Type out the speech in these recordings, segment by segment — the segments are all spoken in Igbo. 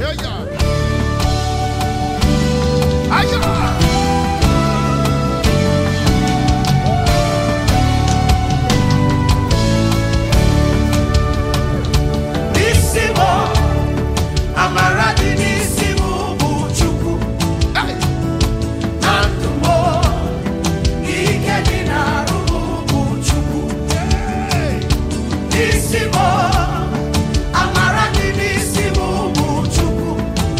Eya. Aya. N'isi m, amara dị n'isi m bụ Chukwu. Hey. Na ndụ m, ike dị n'arụ m bụ Chukwu. N'isi m, amara dị n'isi m bụ Chukwu.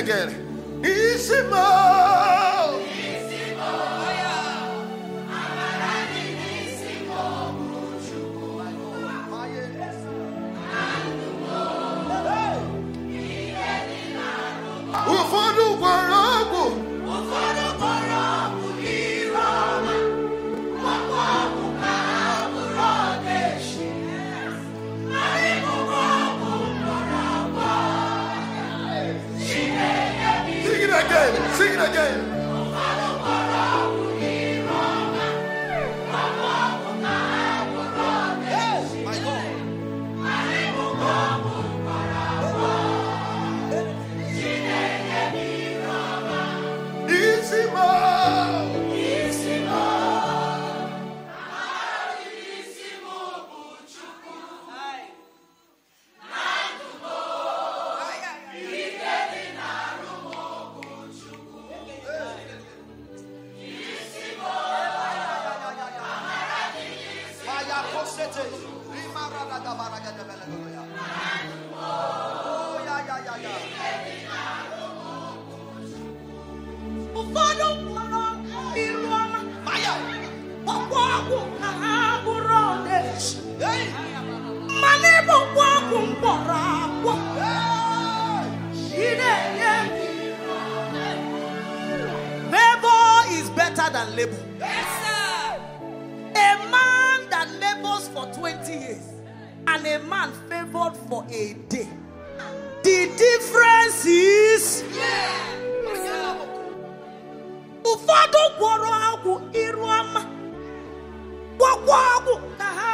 again. Isimo. Ụfọdụ gwara ọgwụ Ụfọdụ kpọrọ ọgwụ ire ọma, ọkwa ọgwụ ka ha bụrụ ọdaechi. Anyị bụkwa ọgwụ mkpọrọ agwọ. Chineke bi Sing it again. Sing it again. ụfọdụ kpọrọ ọgwụ ire ọma, ọkwa ọgwụ ka ha bụrụ ọdaechi. My God. Anyị bụkwa ọgwụ mkpọrọ agwọ. Chineke bi ire ọma, Isimo. isi m. Isi m bụ Chukwu. ụfọdụ mkpọrọ iru ọma ọkwa ọgwụ ka ha bụrụ ọdaechi mmanụ ịbụkwa ọgwụ mkpọrọ agwọ ị na-enye Favor is better than labor. A man that labors for 20 years and a man favored for a day. The difference is ụfọdụ gwọrọ ọgwụ iru ọma gwọkwa ọgwụ ka ha